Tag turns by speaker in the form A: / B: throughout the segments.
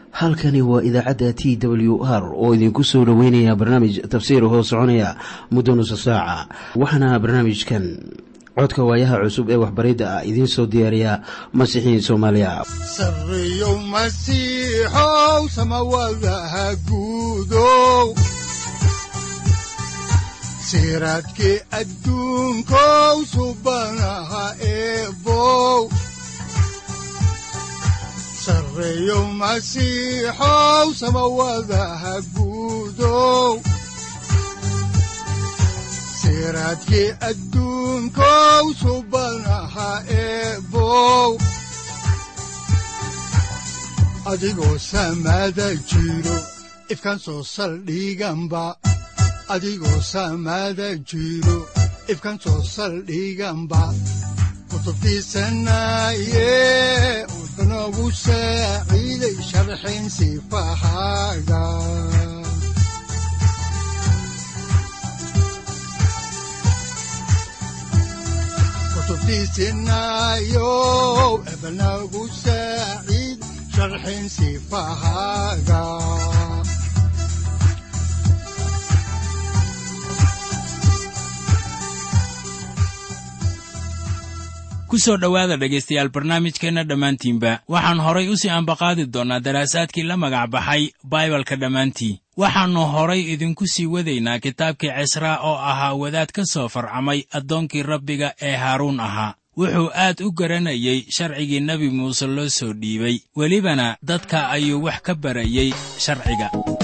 A: halkani waa idaacadda t w r oo idinku soo dhoweynaya barnaamij tafsiir hoo soconaya muddo nusa saaca waxaana barnaamijkan codka waayaha cusub ee waxbaridda ah idiin soo diyaariya masiixiin soomaaliya
B: sareyow masiixow samawadaha guudow siraadkii adduunkow subanaha eebow sareyow masiixow samawadaha guudow siraadkii adduunkow subanaha eebow adigoo samada jiro ifkan soo saldhiganba adigoo samada jiro ifkan soo saldhiganba kutubtiisanaye udanogu saaciiday sharxin sifahaaga kutubtiisinayow ebanagu saaciid sharxin sifahaaga
C: ku soo dhowaada dhegaystayaal barnaamijkeenna dhammaantiinba waxaan horay u sii ambaqaadi doonnaa daraasaadkii la magac baxay baibalka dhammaantii waxaannu horay idinku sii wadaynaa kitaabkii cisraa oo ahaa wadaad ka soo farcamay addoonkii rabbiga ee haaruun ahaa wuxuu aad u garanayey sharcigii nebi muuse loo soo dhiibay welibana dadka ayuu wax ka barayey sharciga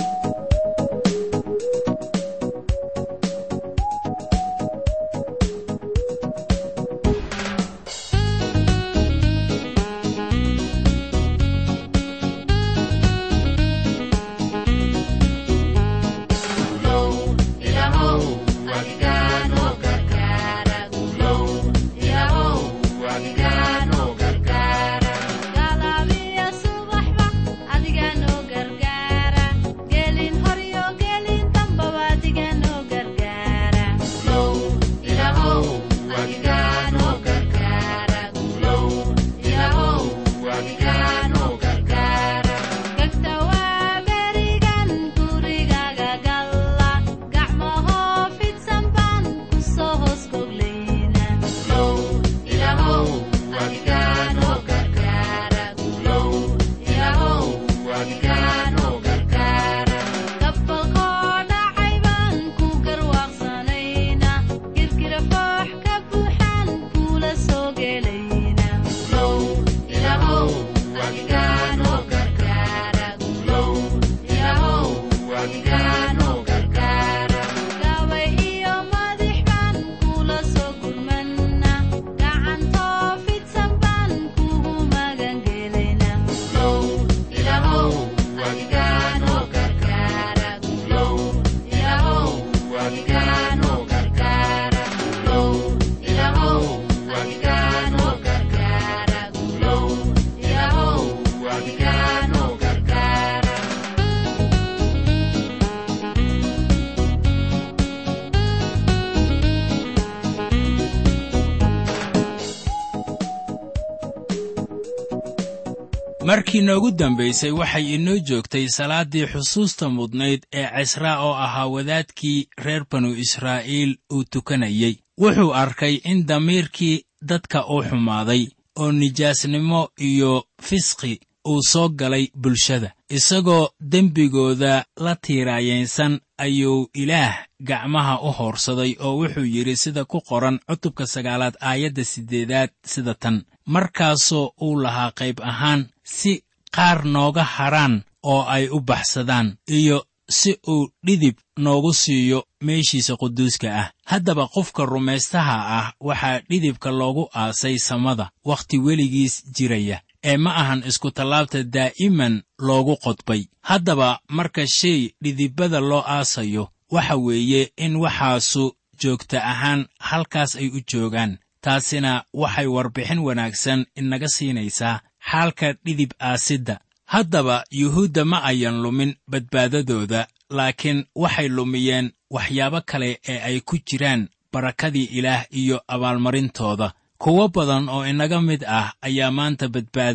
C: markii noogu dambaysay waxay inoo joogtay salaaddii xusuusta mudnayd ee cisraa oo ahaa wadaadkii reer banu israa'iil uu tukanayey wuxuu arkay in damiirkii dadka uu xumaaday oo nijaasnimo iyo fisqi uu soo galay bulshada isagoo dembigooda la tiiraayaynsan ayuu ilaah gacmaha u hoorsaday oo wuxuu yidhi sida ku qoran cutubka sagaalaad aayadda siddeedaad sida tan markaasoo uu lahaa qayb ahaan si qaar nooga hadrhaan oo ay u baxsadaan iyo si uu dhidib noogu siiyo meeshiisa quduuska ah haddaba qofka rumaystaha ah waxaa dhidibka loogu aasay samada wakhti weligiis jiraya ee ma ahan iskutallaabta daa'iman loogu qodbay haddaba marka shay dhidibada loo aasayo waxa weeye in waxaasu joogta ahaan halkaas ay u joogaan taasina waxay warbixin wanaagsan inaga siinaysaa xaalka dhidib aasidda haddaba yuhuudda ma ayan lumin badbaadadooda laakiin waxay lumiyeen waxyaabo kale ee ay ku jiraan barakadii ilaah iyo abaalmarintooda kuwo badan oo inaga mid ah ayaa maanta badbaadaya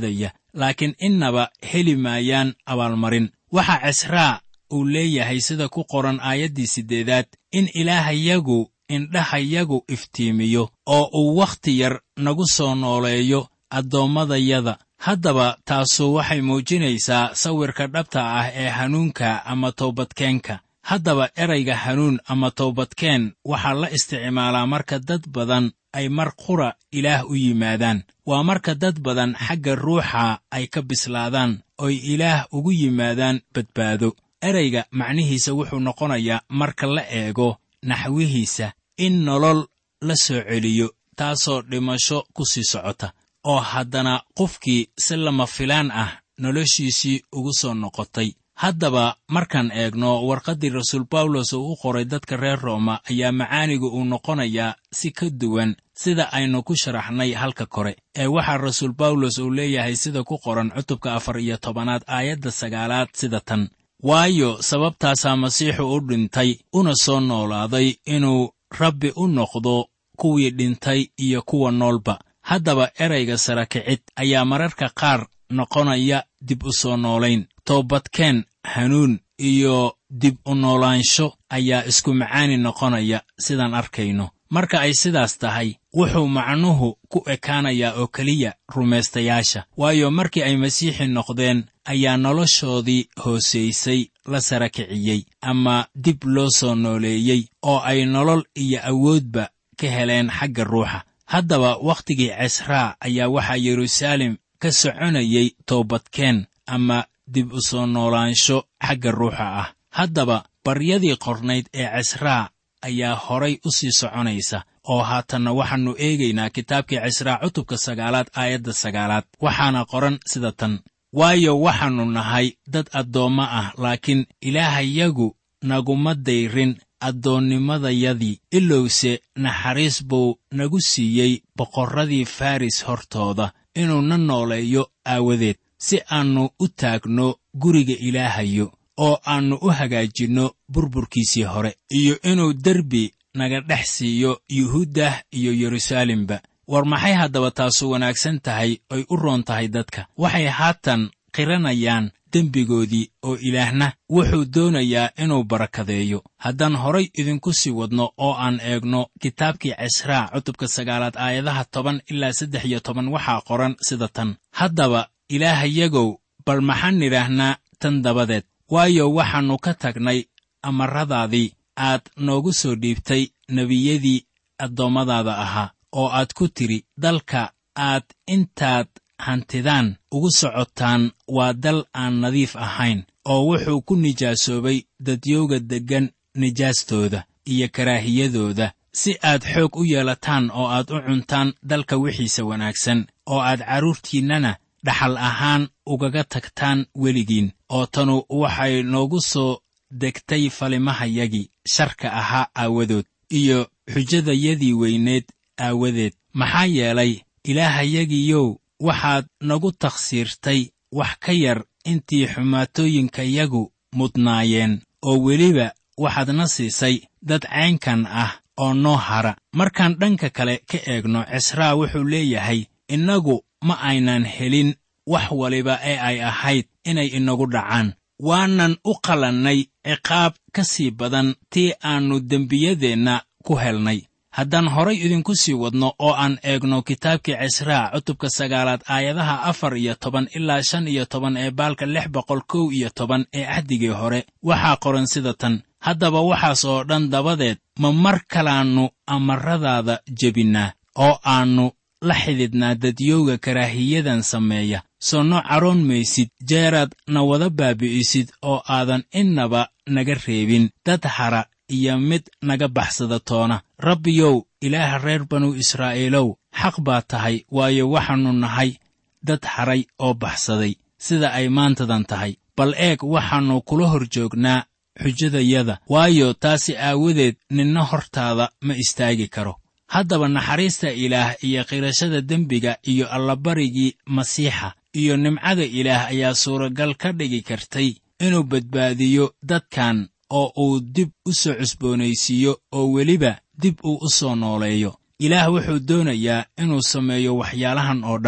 C: laakiin innaba heli maayaan abaalmarin waxaa cisraa uu leeyahay sida ku qoran aayaddii siddeedaad in ilaahayagu indhahayagu iftiimiyo oo uu wakhti yar nagu soo nooleeyo addoommadayada haddaba taasu waxay muujinaysaa sawirka dhabta ah ee hanuunka ama toobadkeenka haddaba erayga hanuun ama toobadkeen waxaa la isticmaalaa marka dad badan ay mar qura ilaah u yimaadaan waa marka dad badan xagga ruuxa ay ka bislaadaan oy ilaah ugu yimaadaan badbaado erayga macnihiisa wuxuu noqonayaa marka la eego naxwihiisa in nolol la soo celiyo taasoo dhimasho ku sii socota oo haddana qofkii si lama filaan ah noloshiisii ugu soo noqotay haddaba markaan eegno warqaddii rasuul bawlos uu u qoray dadka reer rooma ayaa macaanigu uu noqonayaa si ka duwan sida aynu ku sharaxnay halka kore ee waxaa rasuul bawlos uu leeyahay sida ku qoran cutubka afar iyo tobanaad aayadda sagaalaad sida tan waayo sababtaasaa masiixu u dhintay una soo noolaaday inuu rabbi u noqdo kuwii dhintay iyo kuwa noolba haddaba erayga sara kicid ayaa mararka qaar noqonaya dib u soo noolayn toobadkeen hanuun iyo dib u noolaansho ayaa isku macaani noqonaya sidaan arkayno marka ay sidaas tahay wuxuu macnuhu ku ekaanayaa oo keliya rumaystayaasha waayo markii ay masiixi noqdeen ayaa noloshoodii hoosaysay la sara kiciyey ama dib loo soo nooleeyey oo ay nolol iyo awoodba ka heleen xagga ruuxa haddaba wakhtigii cisraa ayaa waxaa yeruusaalem ka soconayey toobadkeen ama dib u soo noolaansho xagga ruuxa ah haddaba baryadii qornayd ee cisraa ayaa horay u sii soconaysa oo haatanna waxaannu eegaynaa kitaabkii cisraa cutubka sagaalaad aayadda sagaalaad waxaana qoran sida tan waayo waxaannu nahay dad addoommo ah laakiin ilaahayagu naguma dayrin addoonnimadayadii ilowse naxariis buu nagu siiyey boqorradii faris hortooda inuu na nooleeyo aawadeed si aannu u taagno guriga ilaahayo oo aannu u hagaajinno burburkiisii hore iyo inuu derbi naga dhex siiyo yuhuuddah iyo yeruusaalemba war maxay haddaba taasu wanaagsan tahay oy u roon tahay dadka waxay haatan qiranayaan dembigoodii oo ilaahna wuxuu doonayaa inuu barakadeeyo haddaan horay idinku sii wadno oo aan eegno kitaabkii cisraa cutubka sagaalaad aayadaha toban ilaa saddex iyo toban waxaa qoran sida tan haddaba ilaahayagow bal maxaan nidhaahnaa tan dabadeed waayo waxaannu ka tagnay amarradaadii aad noogu soo dhiibtay nebiyadii addoommadaada ahaa oo aad ku tidhi dalka aad intaad hantidaan ugu socotaan waa dal aan nadiif ahayn oo wuxuu ku nijaasoobay dadyowga deggan nijaastooda iyo karaahiyadooda si aad xoog u yeelataan oo aad u cuntaan dalka wixiisa wanaagsan oo aad carruurtiinnana dhaxal ahaan ugaga tagtaan weligiin oo tanu waxay noogu soo degtay falimahayagii sharka ahaa aawadood iyo xujadayadii weyneed aawadeed maxaa yeelay ilaahayagiyow waxaad nagu takhsiirtay wax ka yar intii xumaatooyinkayagu mudnaayeen oo weliba waxaadna siisay dad caynkan ah oo noo hara markaan dhanka kale ka eegno cisraa wuxuu leeyahay innagu ma aynan helin wax waliba ee ay ahayd inay inagu dhacaan waanan u qalannay ciqaab ka sii badan tii aannu dembiyadeenna ku helnay haddaan horay idinku sii wadno oo aan eegno kitaabkii cisraa cutubka sagaalaad aayadaha afar iyo toban ilaa shan iyo toban ee baalka lix boqol kow iyo toban ee ahdigii hore waxaa qoran sida tan haddaba waxaas oo dhan dabadeed ma mar kalaannu amarradaada jebinnaa oo aannu la xididnaa dadyowga karaahiyadan sameeya soo no caroon maysid jeeraad na wada baabi'isid oo aadan innaba naga reebin dad hara iyo mid naga baxsada toona rabbiyow ilaaha reer banu israa'iilow xaq baa tahay waayo waxaannu nahay dad haray oo baxsaday sida ay maantadan tahay bal eeg waxaannu kula hor joognaa xujadayada waayo taasi aawadeed ninna hortaada ma istaagi karo haddaba naxariista ilaah iyo qirashada dembiga iyo allabarigii masiixa iyo nimcada ilaah ayaa suuragal ka dhigi kartay inuu badbaadiyo dadkan oo uu dib u soo cusboonaysiiyo oo weliba dib uu u soo nooleeyo ilaah wuxuu doonayaa inuu sameeyo waxyaalahan oo dhan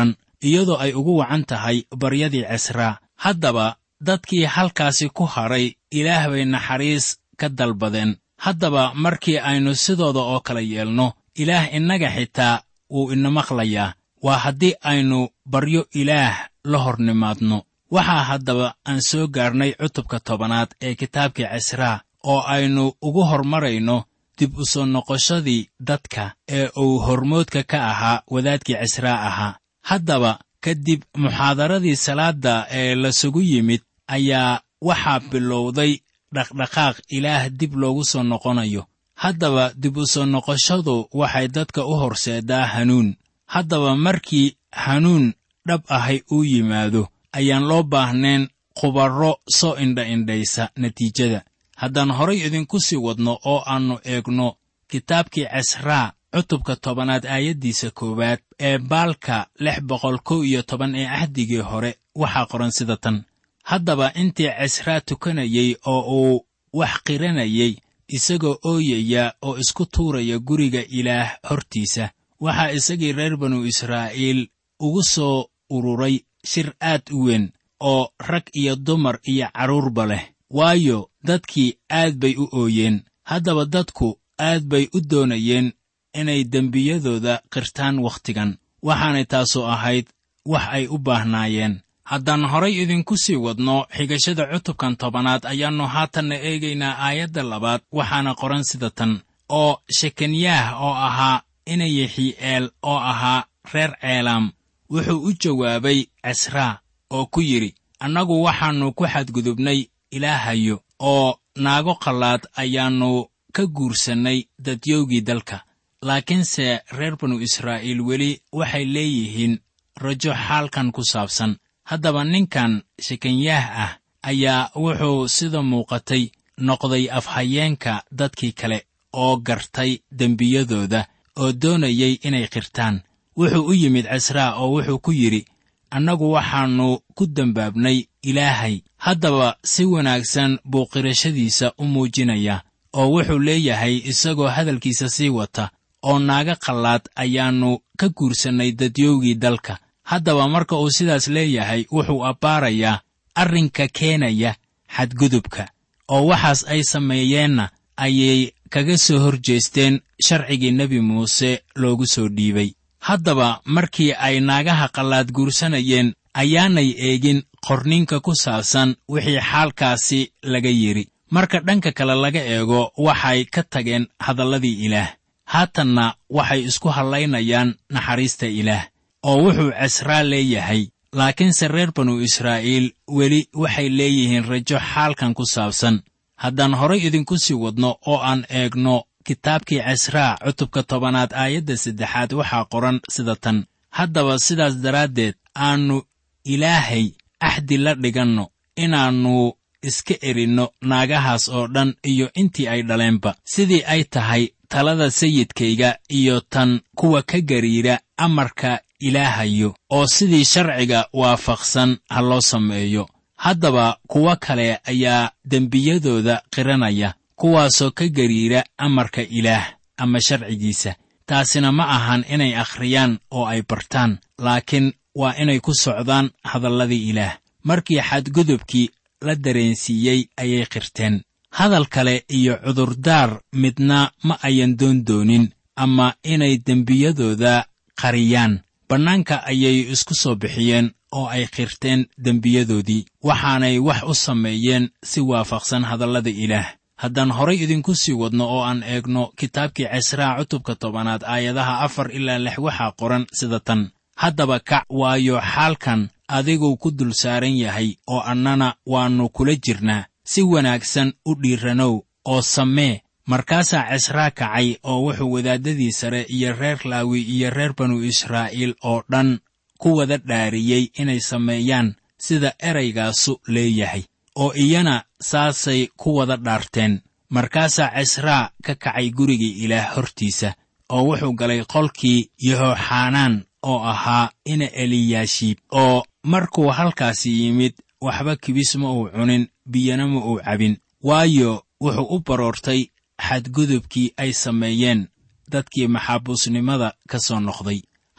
C: iyadoo ay ugu wacan tahay baryadii cisraa haddaba dadkii halkaasi ku hadhay ilaah bay naxariis ka dalbadeen haddaba markii aynu sidooda oo kale yeelno ilaah innaga xitaa wuu ina maqlayaa waa haddii aynu baryo ilaah la hor nimaadno waxaa haddaba aan soo gaarnay cutubka tobanaad ee kitaabkii cisraa oo aynu ugu hormarayno dib u soo noqoshadii dadka ee uu hormoodka ka ahaa wadaadkii cisraa ahaa haddaba kadib muxaadaradii salaadda ee lasugu yimid ayaa waxaa bilowday dhaqdhaqaaq ilaah dib loogu soo noqonayo haddaba dib u soo noqoshadu waxay dadka u horseedaa hanuun haddaba markii hanuun dhab ahay uu yimaado ayaan loo baahnayn khubarro soo indha-indhaysa natiijada haddaan horay idinku sii wadno oo aannu eegno kitaabkii cisraa cutubka tobanaad aayaddiisa koowaad ee baalka lix boqol kow iyo toban ee cahdigii hore waxaa qoran sida tan haddaba intii cisraa tukanayey oo uu wax qiranayey isagoo ooyaya oo isku tuuraya guriga ilaah hortiisa waxaa isagii reer banu israa'iil ugu soo ururay shir aad u weyn oo rag iyo dumar iyo carruurba leh waayo dadkii aad bay u ooyeen haddaba dadku aad bay u doonayeen inay dembiyadooda qirtaan wakhtigan waxaanay taasu ahayd wax ay u baahnaayeen haddaan horay idinku sii wadno xigashada cutubkan tobanaad ayaannu haatanna eegaynaa aayadda labaad waxaana qoran sida tan oo shekanyaah oo ahaa inayaxii'eel oo ahaa reer ceelaam wuxuu u jawaabay cisraa oo ku yidhi annagu waxaannu ku xadgudubnay ilaahayo oo naago qallaad ayaannu ka guursannay dadyowgii dalka laakiinse reer banu israa'iil weli waxay leeyihiin rajo xaalkan ku saabsan haddaba ninkan shekanyaah ah ayaa wuxuu sida muuqatay noqday afhayeenka dadkii kale oo gartay dembiyadooda oo doonayay inay qirtaan wuxuu u yimid cisraa oo wuxuu ku yidhi annagu waxaannu ku dembaabnay ilaahay haddaba si wanaagsan buu qirashadiisa u muujinayaa oo wuxuu leeyahay isagoo hadalkiisa sii wata oo naaga qallaad ayaannu ka guursannay dadyowgii dalka haddaba marka uu sidaas leeyahay wuxuu abbaarayaa arrinka keenaya xadgudubka oo waxaas ay sameeyeenna ayay kaga soo hor jeesteen sharcigii nebi muuse loogu soo dhiibay haddaba markii ay naagaha qallaad guursanayeen ayaanay eegin qorninka ku saabsan wixii xaalkaasi laga yidhi marka dhanka kale laga eego waxay ka tageen hadalladii ilaah haatanna waxay isku hallaynayaan naxariista ilaah oo wuxuu cisraa leeyahay laakiinse reer banu israa'iil weli waxay leeyihiin rajo xaalkan ku saabsan haddaan horay idinku sii wadno oo aan eegno kitaabkii cisraa cutubka tobanaad aayadda saddexaad waxaa qoran sida tan haddaba sidaas daraaddeed aannu ilaahay axdi la dhiganno inaannu iska erinno naagahaas oo dhan iyo intii ay dhaleenba sidii ay tahay talada sayidkayga iyo tan kuwa ka gariira amarka ilaahayo oo sidii sharciga waafaqsan ha loo sameeyo haddaba kuwo kale ayaa dembiyadooda qiranaya kuwaasoo ka gariira amarka ilaah ama sharcigiisa taasina ma ahan inay akhriyaan oo ay bartaan laakiin waa inay ku socdaan hadalladii ilaah markii xadgudubkii la dareensiiyey ayay qirteen hadal kale iyo cudurdaar midna ma ayan doon doonin ama inay dembiyadooda qariyaan bannaanka ayay isku soo bixiyeen oo ay qirteen dembiyadoodii waxaanay wax u sameeyeen si waafaqsan hadallada ilaah haddaan horay idinku sii wadno oo aan eegno kitaabkii cisraa cutubka tobanaad aayadaha afar ilaa lix waxaa qoran sida tan haddaba kac waayo xaalkan adiguu ku dul saaran yahay oo annana waannu kula jirnaa si wanaagsan u dhiiranow oo samee markaasaa cisraa kacay oo wuxuu wadaaddadii sare iyo reer laawi iyo reer banu israa'iil oo dhan ku wada dhaariyey inay sameeyaan sida eraygaasu leeyahay oo iyana saasay ku wada dhaarteen markaasaa cisraa ka kacay gurigii ilaah hortiisa oo wuxuu galay qolkii yehoxanaan oo ahaa ina eliyaashiib oo markuu halkaasi yimid waxba kibis ma uu cunin biyana ma uu cabin waayo wuxuu u baroortay xadgudubkii ay sameeyeen dadkii maxaabuusnimada ka soo noqday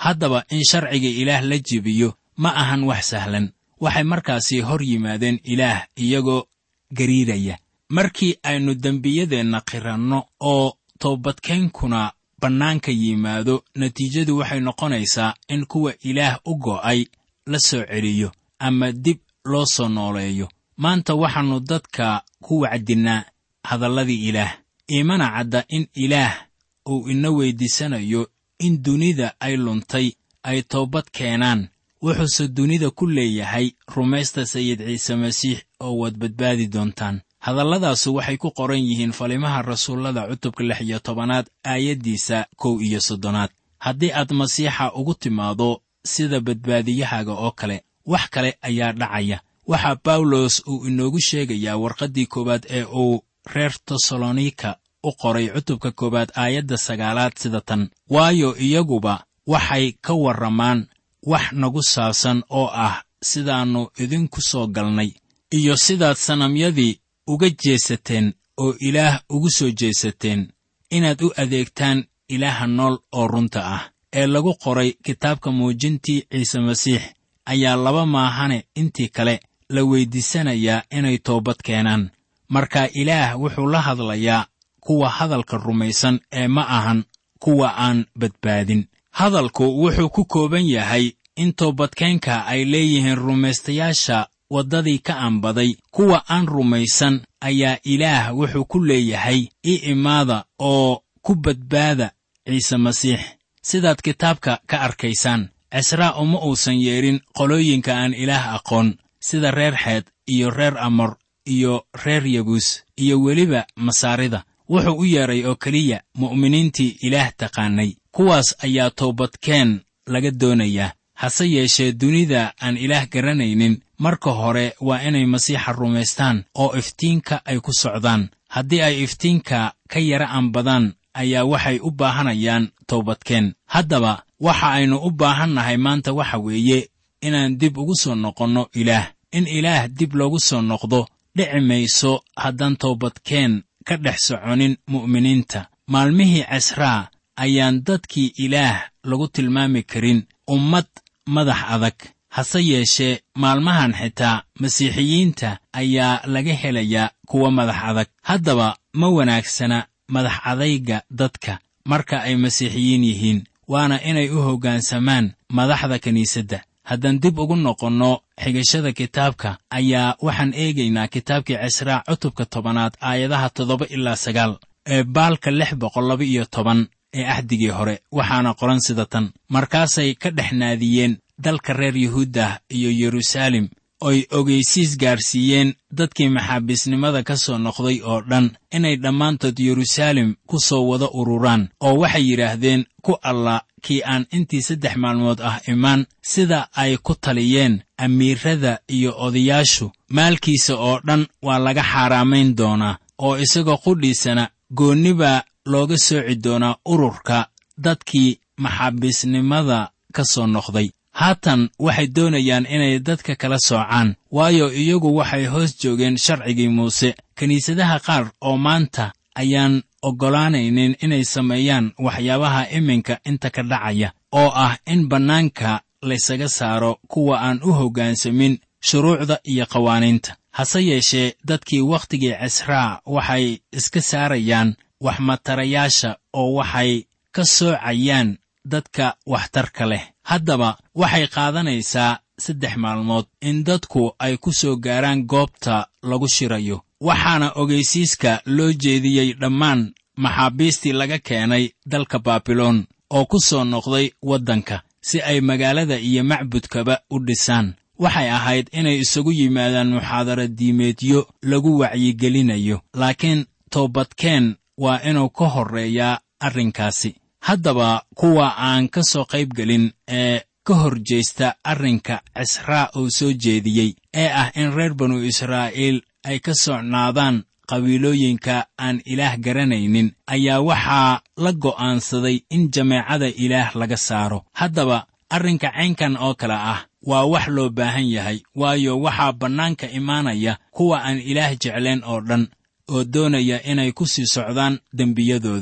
C: haddaba in sharciga ilaah la jebiyo ma ahan wax sahlan waxay markaasi hor yimaadeen ilaah iyagoo gariiraya markii aynu dembiyadeenna qiranno oo toobadkeenkuna bannaanka yimaado natiijadu waxay noqonaysaa in kuwa ilaah u go'ay la soo celiyo ama dib loo soo nooleeyo maanta waxaannu dadka ku wacdinnaa hadalladii ilaah iimana cadda in ilaah uu ina weyddiisanayo in dunida ay luntay ay toobad keenaan wuxuuse dunida ku leeyahay rumaysta sayid ciise masiix oo waad badbaadi doontaan hadalladaasu waxay ku qoran yihiin falimaha rasuullada cutubka lix iyo tobanaad aayaddiisa kow iyo soddonaad haddii aad masiixa ugu timaado sida badbaadiyahaaga oo kale wax kale ayaa dhacaya waxaa bawlos uu inoogu sheegayaa warqaddii koowaad ee uu reer tesalonika u qoray cutubka koowaad aayadda sagaalaad sida tan waayo iyaguba waxay ka warramaan wax nagu saabsan oo ah sidaannu idinku soo galnay iyo sidaad sanamyadii uga jeesateen oo ilaah ugu soo jeesateen inaad u adeegtaan ilaaha nool oo runta ah ee lagu qoray kitaabka muujintii ciise masiix ayaa laba maahane intii kale la weyddiisanayaa inay toobad keenaan marka ilaah wuxuu la hadlayaa kuwa hadalka rumaysan ee ma ahan kuwa aan badbaadin hadalku wuxuu ku kooban yahay in toobadkeenka ay leeyihiin rumaystayaasha waddadii ka anbaday kuwa aan rumaysan ayaa ilaah wuxuu ku leeyahay i imaada oo ku badbaada ciise masiix sidaad kitaabka ka arkaysaan cisraa uma uusan yeedhin qolooyinka aan ilaah aqoon sida reer xeed iyo reer amor iyo reer yabuus iyo weliba masaarida wuxuu u yeedhay oo keliya mu'miniintii ilaah taqaanay kuwaas ayaa toobadkeen laga doonayaa hase yeeshee dunida aan ilaah garanaynin marka hore waa inay masiixa rumaystaan oo iftiinka ay ku socdaan haddii ay iftiinka ka yara anbadaan ayaa waxay u baahanayaan toobadkeen haddaba waxa aynu u baahannahay maanta waxa weeye inaan dib ugu soo noqonno ilaah in ilaah dib loogu soo noqdo dhici mayso haddaan toobadkeen ka dhex soconin mu'miniinta maalmihii casraa ayaan dadkii ilaah lagu tilmaami karin ummad madax adag hase yeeshee maalmahan xitaa masiixiyiinta ayaa laga helayaa kuwa madax adag haddaba ma wanaagsana madax adayga dadka marka ay masiixiyiin yihiin waana inay u hoggaansamaan madaxda kiniisadda haddaan dib ugu noqonno xigashada kitaabka ayaa waxaan eegaynaa kitaabkii cisraa cutubka tobanaad aayadaha toddoba ilaa sagaal ee baalka lix boqol laba iyo toban ee ahdigii hore waxaana qoran sida tan markaasay ka dhex naadiyeen dalka reer yuhuuddah iyo yeruusaalem oy ogeysiis gaarsiiyeen dadkii maxaabiisnimada ka soo noqday oo dhan inay dhammaantood yeruusaalem ku soo wada ururaan oo waxay yidhaahdeen ku alla kii aan intii saddex maalmood ah imaan sida ay ku taliyeen amiirrada iyo odayaashu maalkiisa oo dhan waa laga xaaraamayn doonaa oo isagoo qudhiisana goonni baa looga sooci doonaa ururka dadkii maxaabiisnimada ka soo noqday haatan waxay doonayaan inay dadka kala soocaan waayo iyagu waxay hoos joogeen sharcigii muuse kiniisadaha qaar oo maanta ayaan oggolaanaynin inay sameeyaan waxyaabaha iminka inta ka dhacaya oo ah in bannaanka laysaga saaro kuwa aan u hoggaansamin shuruucda iyo qawaaniinta hase yeeshee dadkii wakhtigii cisraa waxay iska saarayaan waxmatarayaasha oo waxay ka soocayaan dadka waxtarka leh haddaba waxay qaadanaysaa saddex maalmood in dadku ay ku soo gaaraan goobta lagu shirayo waxaana ogeysiiska loo jeediyey dhammaan maxaabiistii laga keenay dalka baabiloon oo ku soo noqday waddanka si ay magaalada iyo macbudkaba u dhisaan waxay ahayd inay isagu yimaadaan muxaadara diimeedyo lagu wacyigelinayo laakiin toobadkeen waa inuu ka horreeyaa arrinkaasi haddaba kuwa aan ka soo qayb gelin ee ka hor jeesta arrinka cisraa uu soo jeediyey ee ah in reer banu israa'iil ay ka socnaadaan qabiilooyinka aan ilaah garanaynin ayaa waxaa la go'aansaday in jameecada ilaah laga saaro haddaba arrinka caynkan oo kale ah waa wax loo baahan yahay waayo waxaa bannaanka imaanaya kuwa aan ilaah jeclayn oo dhan oo doonaya inay ku sii socdaan dembiyadooda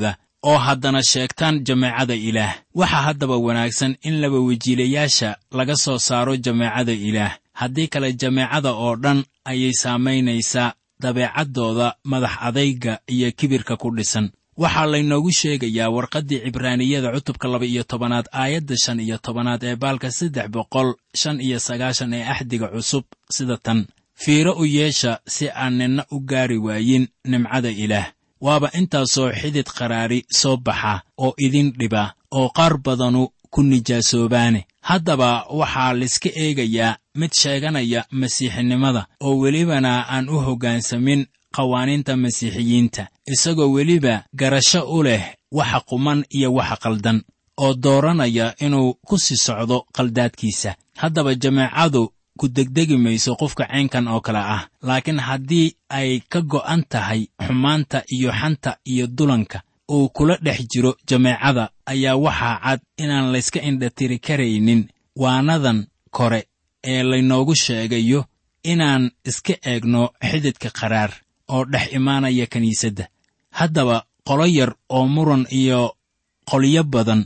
C: oo haddana sheegtaan jameecada ilaah waxaa haddaba wanaagsan in laba wejiilayaasha laga soo saaro jameecada ilaah haddii kale jameecada oo dhan ayay saamaynaysaa dabeecaddooda madax adayga iyo kibirka ku dhisan waxaa laynoogu sheegayaa warqaddii cibraaniyada cutubka laba iyo tobanaad aayadda shan iyo tobanaad ee baalka saddex boqol shan iyo sagaashan ee axdiga cusub sida tan fiiro u yeesha si aan ninna u gaari waayin nimcada ilaah waaba intaasoo xidid qaraari soo baxa oo idin dhiba oo qaar badanu ku nijaasoobaane haddaba waxaa layska eegayaa mid sheeganaya masiixinimada oo welibana aan u hoggaansamin qawaaniinta masiixiyiinta isagoo weliba garasho u leh waxa quman iyo waxa qaldan oo dooranaya inuu ku sii socdo qaldaadkiisa haddaba jameecadu ku degdegi mayso qofka caynkan oo kale ah laakiin haddii ay ka go'an tahay xumaanta iyo xanta iyo dulanka uu kula dhex jiro jameecada ayaa waxaa cad inaan layska indhatiri karaynin waanadan kore ee laynoogu sheegayo inaan iska eegno xididka qaraar oo dhex imaanaya kiniisadda haddaba qolo yar oo muran iyo qolyo badan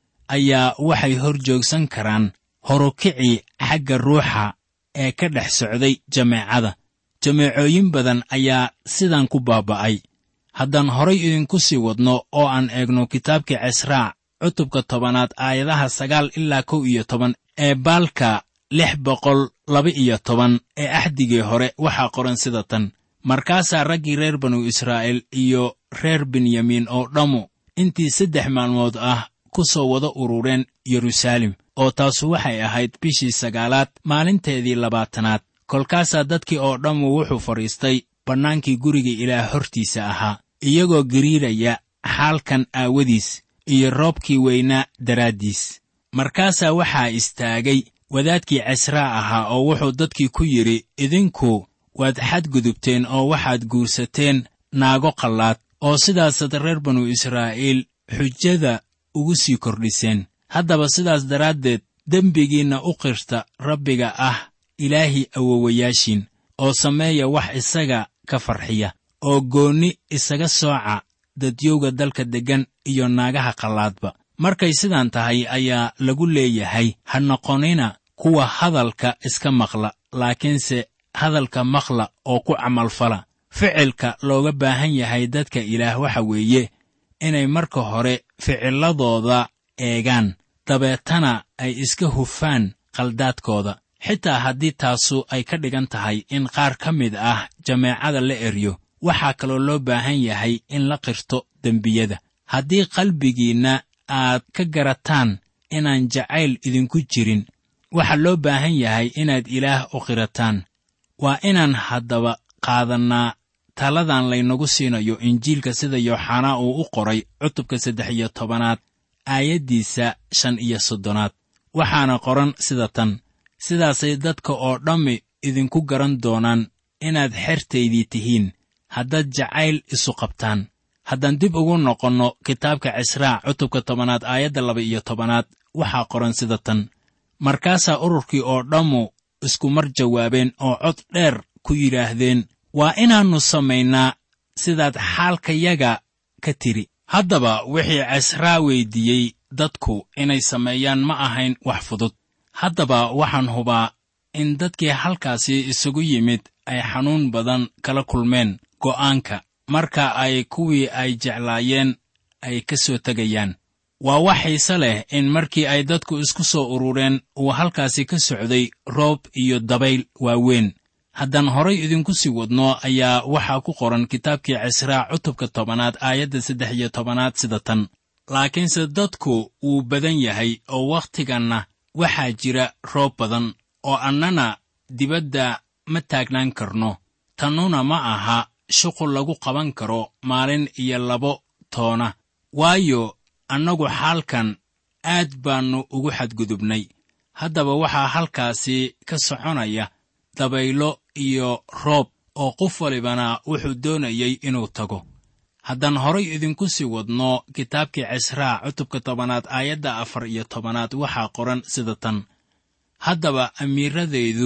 C: ayaa waxay hor joogsan karaan horukicii xagga ruuxa ee ka dhex socday jameecada jameecooyin badan ayaa sidan ku baaba'ay haddaan horay idinku sii wadno oo aan eegno kitaabkii cisraac cutubka tobanaad aayadaha sagaal ilaa kow iyo toban ee baalka lix boqol laba iyo toban ee axdigii hore waxaa qoran sida tan markaasaa raggii reer banu israa'iil iyo reer benyamiin oo dhammu intii saddex maalmood ah ku soo wada urureen yeruusaalem oo taasu waxay ahayd bishii sagaalaad maalinteedii labaatanaad kolkaasaa dadkii oo dhammu wuxuu fadhiistay bannaankii guriga ilaah hortiisa ahaa iyagoo gariiraya xaalkan aawadiis iyo roobkii weynaa daraaddiis markaasaa waxaa istaagay wadaadkii cisraa ahaa oo wuxuu dadkii ku yidhi idinku waad xadgudubteen oo waxaad guursateen naago qallaad oo sidaasaad reer banu israa'iil xujada ugu sii kordhiseen haddaba sidaas daraaddeed dembigiinna u qirta rabbiga ah ilaahii awowayaashiin oo sameeya wax isaga ka farxiya oo goonni isaga sooca dadyowga dalka deggan iyo naagaha qallaadba markay sidaan tahay ayaa lagu leeyahay ha noqonina kuwa hadalka iska maqla laakiinse hadalka maqla oo ku camalfala ficilka looga baahan yahay dadka ilaah waxa weeye inay marka hore ficilladooda eegaan dabeetana ay iska hufaan qaldaadkooda xitaa haddii taasu ay ka dhigan tahay in qaar ka mid ah jameecada la eryo waxaa kaloo loo baahan yahay in la qirto dembiyada haddii qalbigiinna aad ka garataan inaan jacayl idinku jirin waxaa loo baahan yahay inaad ilaah u qirataan waa inaan haddaba qaadannaa taladan laynagu siinayo injiilka sida yooxanaa uu u qoray cutubka saddex iyo tobanaad aayaddiisa shan iyo soddonaad waxaana qoran sida tan sidaasay dadka oo dhammi idinku garan doonaan inaad xertaydii tihiin haddaad jacayl isu qabtaan haddaan dib ugu noqonno kitaabka cisraac cutubka tobanaad aayadda laba iyo tobanaad waxaa qoran sida tan markaasaa ururkii oo dhammu isku mar jawaabeen oo cod dheer ku yidhaahdeen waa inaannu samaynaa sidaad xaalkayaga ka tidhi haddaba wixii cisraa weyddiiyey dadku inay sameeyaan ma ahayn wax fudud haddaba waxaan hubaa in dadkii halkaasi isugu yimid ay xanuun badan kala kulmeen go'aanka marka ay kuwii ay jeclaayeen ay ka soo tegayaan waa wax xiise leh in markii ay dadku isku soo urureen uu halkaasi ka socday roob iyo dabayl waaweyn haddaan horay idinku sii wadno ayaa waxaa ku qoran kitaabkii cisraa cutubka tobanaad aayadda saddex iyo tobanaad sida tan laakiinse dadku wuu badan yahay oo wakhtiganna waxaa jira roob badan oo annana dibadda ma taagnaan karno tannuna ma aha shuqul lagu qaban karo maalin iyo labo toona waayo annagu xaalkan aad baannu ugu xadgudubnay haddaba waxaa halkaasi ka soconaya dabaylo iyo roob oo qof walibana wuxuu doonayey inuu tago haddaan horay idinku sii wadno kitaabkii cisraa cutubka tobanaad aayadda afar iyo tobanaad waxaa qoran sida tan haddaba amiiradaydu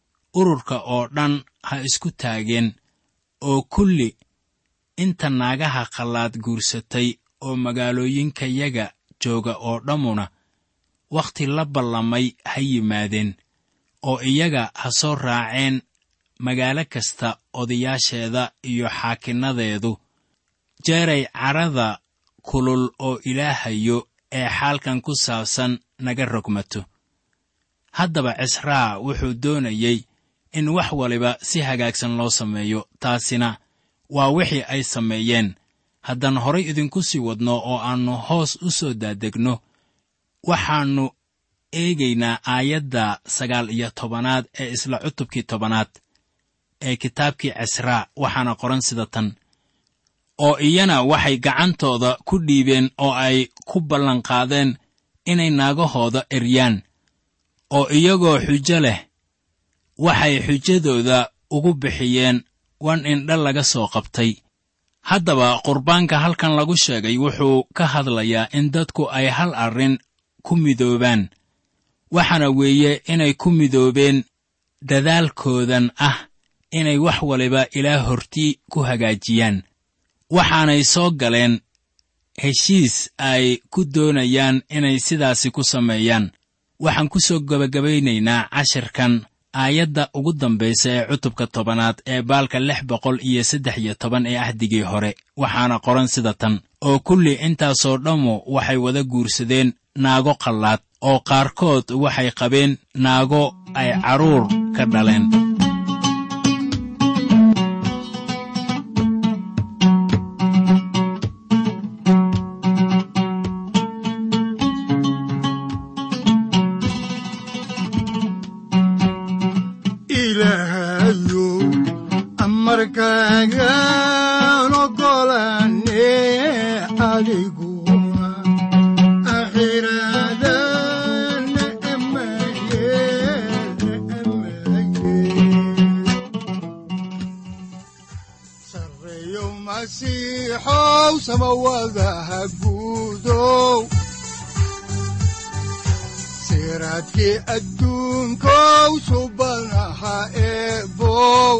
C: ururka oo dhan ha isku taageen oo kulli inta naagaha qallaad guursatay oo magaalooyinkayaga jooga oo dhammuna wakhti la ballamay ha yimaadeen oo iyaga ha soo raaceen magaalo kasta odayaasheeda iyo xaakinnadeedu jeeray carada kulul oo ilaahayo ee xaalkan ku saabsan naga rogmato haddaba cisraa wuxuu doonayey in wax waliba si hagaagsan loo sameeyo taasina waa wixii ay sameeyeen haddaan horay idinku sii wadno oo aannu hoos u soo daadegno waxaannu eegaynaa aayadda sagaal iyo tobanaad ee isla cutubkii tobanaad ee kitaabkii cisraa waxaana qoran sida tan oo iyana waxay gacantooda ku dhiibeen oo ay ku ballanqaadeen inay naagahooda eryaan oo iyagoo xujo leh waxay xujadooda ugu bixiyeen wan indha laga soo qabtay haddaba qurbaanka halkan lagu sheegay wuxuu ka hadlayaa in dadku ay hal arrin ku midoobaan waxaana weeye inay ku midoobeen dadaalkoodan ah inay wax waliba ilaa hortii ku hagaajiyaan waxaanay soo galeen heshiis ay ku doonayaan inay sidaasi ku sameeyaan waxaan ku soo gebagabaynaynaa cashirkan aayadda ugu dambaysa ee cutubka tobanaad ee baalka lix boqol iyo saddex iyo toban ee ahdigii hore waxaana qoran sida tan oo kulli intaasoo dhammu waxay wada guursadeen naago qallaad oo qaarkood waxay qabeen naago ay carruur ka dhaleen
B: ilaahayow amarkaagaan ogolaane adiguna akhiraadana amayeelna amaye sarreeyow masiixow samawadaha guudow siraadkii adduunkow subanaha eebow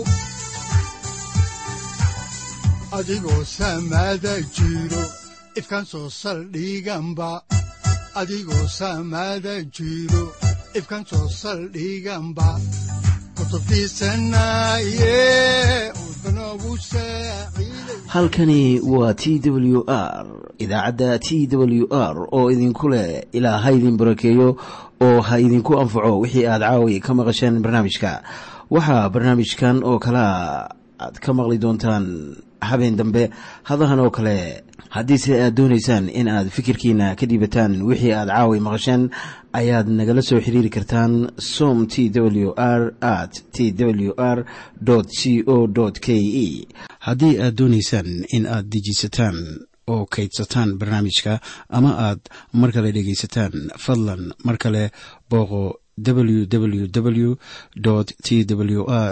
B: adigoo samada jiro ifkan soo saldhiganba adigoo samada jiro ifkan soo saldhiganba kutubtiisanaye udbanogu saaciiday
A: halkani waa t w r idaacadda t w r oo idinku leh ilaa ha idin barakeeyo oo ha idinku anfaco wixii aad caawi ka maqasheen barnaamijka waxaa barnaamijkan oo kalea aad ka maqli doontaan habeen dambe hadahan oo kale haddiise aad doonaysaan in aad fikirkiina ka dhiibataan wixii aad caawi maqasheen ayaad nagala soo xiriiri kartaan som t w r at t w r c o k e haddii aad doonaysaan in aad dejiisataan oo kaydsataan barnaamijka ama aad mar kale dhegaysataan fadlan mar kale booqo www t w r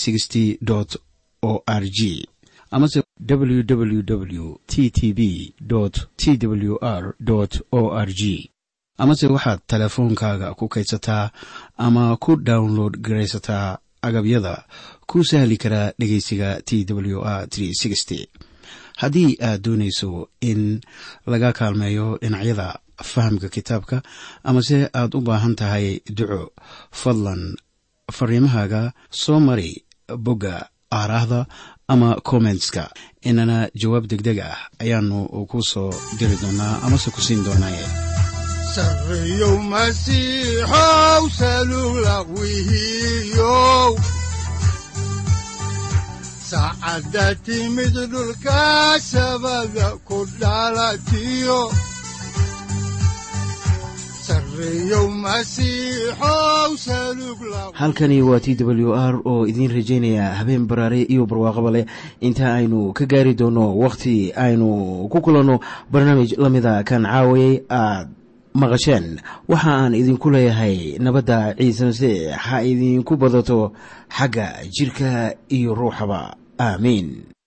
A: o r g amase www t t b t w r o r g amase waxaad teleefoonkaaga ku kaydsataa ama ku download garaysataa agabyada ku sahli karaa dhegeysiga t w r haddii aad doonayso in laga kaalmeeyo dhinacyada fahamka kitaabka amase aad u baahan tahay duco fadlan fariimahaaga soo mari bogga aaraahda ama kommentska inana jawaab degdeg ah ayaanu ku soo diri doonaa amase ku siin doonaaye
B: sarreeyow masiixow salugla wihiyow saacadda timid dhulka sabada ku dhalatiyo sarreeyow masiixow salugla
A: halkani waa t w r oo idiin rajaynaya habeen baraare iyo barwaaqaba leh inta aynu ka gaari doono wakhti aynu ku kulanno barnaamij la mida kan caawayay aad maqasheen waxa aan idinku leeyahay nabadda ciise masiix ha idinku badato xagga jidhka iyo ruuxaba aamiin